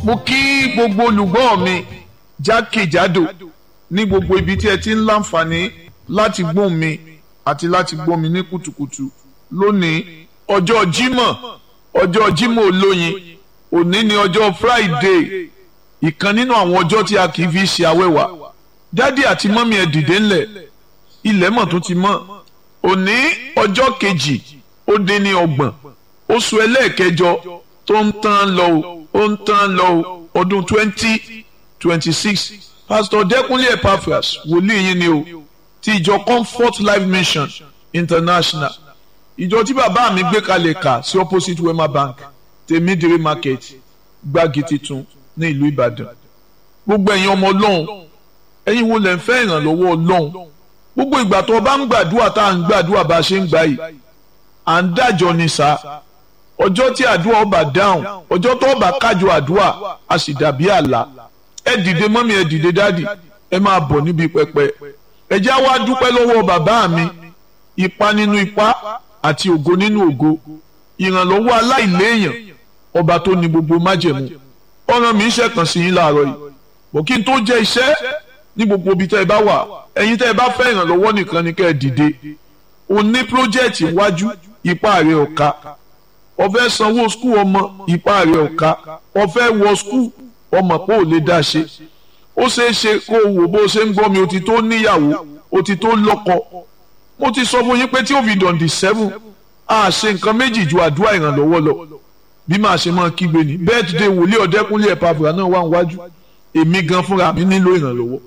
mo kí gbogbo olùgbọ́ mi jákèjádò ní gbogbo ibi tí ẹ ti ń láǹfààní láti gbóhùn mi àti láti gbọ́ mi ní kùtùkùtù lónìí ọjọ́ Jímọ̀ ọjọ́ Jímọ̀ olóyin òní ni ọjọ́ Friday ìkan nínú àwọn ọjọ́ tí a kì í fi ṣe awẹ́wà dádì àti mọ́mí ẹ̀ dìde ńlẹ̀ ilẹ̀ mọ̀ tó ti mọ́ òní ọjọ́ kejì ó dín ní ọgbọ̀n oṣù ẹlẹ́ẹ̀kẹjọ tó ń tán lọ o ó ń tán lọ o ọdún twenty twenty six pastor Dẹ́kunlé Epaphras wòlíì yín ni o ti ìjọ Comfort Life Mission International ìjọ tí bàbá mi gbé kalẹ̀ kà sí opposite Wema Bank tèmídìrí market gbági titun ní ìlú Ìbàdàn gbogbo ẹ̀yin ọmọ Ọlọ́run ẹ̀yin wo lẹ̀ ń fẹ́ ìrànlọ́wọ́ Ọlọ́run gbogbo ìgbà tó o bá ń gbàdúrà tá à ń gbàdúrà bá a ṣe ń gbà yìí à ń dájọ́ ni sá ọjọ́ tí àdúrà ọba dáhùn ọjọ́ tó ọba kájọ àdúrà a sì dàbí àlá ẹ dìde mọ́mí ẹ dìde dádì ẹ máa bọ̀ níbi pẹpẹ ẹ jẹ́ wá dúpẹ́ lọ́wọ́ bàbá mi ipa nínú ipa àti ògo nínú ògo ìrànlọ́wọ́ aláìléèyàn ọba tó ní gbogbo májẹ̀mú ọ̀ràn mi ń ṣẹ̀kàn sí yín láàárọ̀ yìí bọ̀ kí n tó jẹ́ iṣẹ́ ní gbogbo ibi tẹ́ ẹ bá wà ẹ̀yin tẹ́ ẹ bá fẹ́ ìrànlọ́wọ́ nìkan ni kẹ́ ẹ dìde o ní pírójẹ́ẹ̀tì iwájú ipá rẹ̀ ọ̀ka o fẹ́ sanwó skul ọmọ ipá rẹ̀ ọ̀ka o fẹ́ wọ skul ọmọ pé ò lè dá ṣe ó ṣeé ṣe kó o wò bó ṣe ń gbọ́ mi o ti tó níyàwó o ti tó lọ́kọ mo ti sọ fún yín pé tí ó fi dọ̀ǹdì sẹ́fún a ṣe nǹkan méjì ju àdúrà ìrànlọ́wọ́ lọ bí màá ṣe máa kígbe ní birthday wòlíì ọ̀dẹ́kúnlé Epaphras náà wà níwájú èmi gan fúnra mi nílò ìrànlọ́wọ́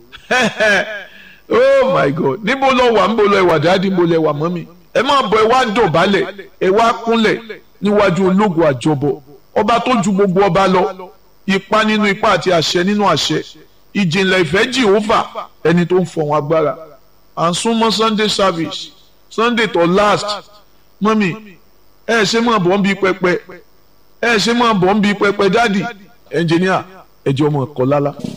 oh my god níbo lọ wà níbo lọ ẹwà dáàdì níbo lọ ẹwà mọ́mì ẹ máa bọ̀ ẹ wá dọ̀bálẹ̀ ẹ wá kúnlẹ̀ níwájú ológun àjọbọ ọba tó ju gbogbo ọba lọ ipa nínú ipa àti àṣẹ nínú àṣẹ ìjìnlẹ̀ ìfẹ́ jehova ẹni tó ń fọ̀hún agbára à ń súnmọ́ sunday service sunday tó last mọ́mì ẹ ṣe máa bọ̀ ń bí pẹpẹ ẹ ṣe máa bọ̀ ń bí pẹpẹ dáàdì ẹnjìníà ẹjọ́ ọmọ ẹ̀kọ́ lálá.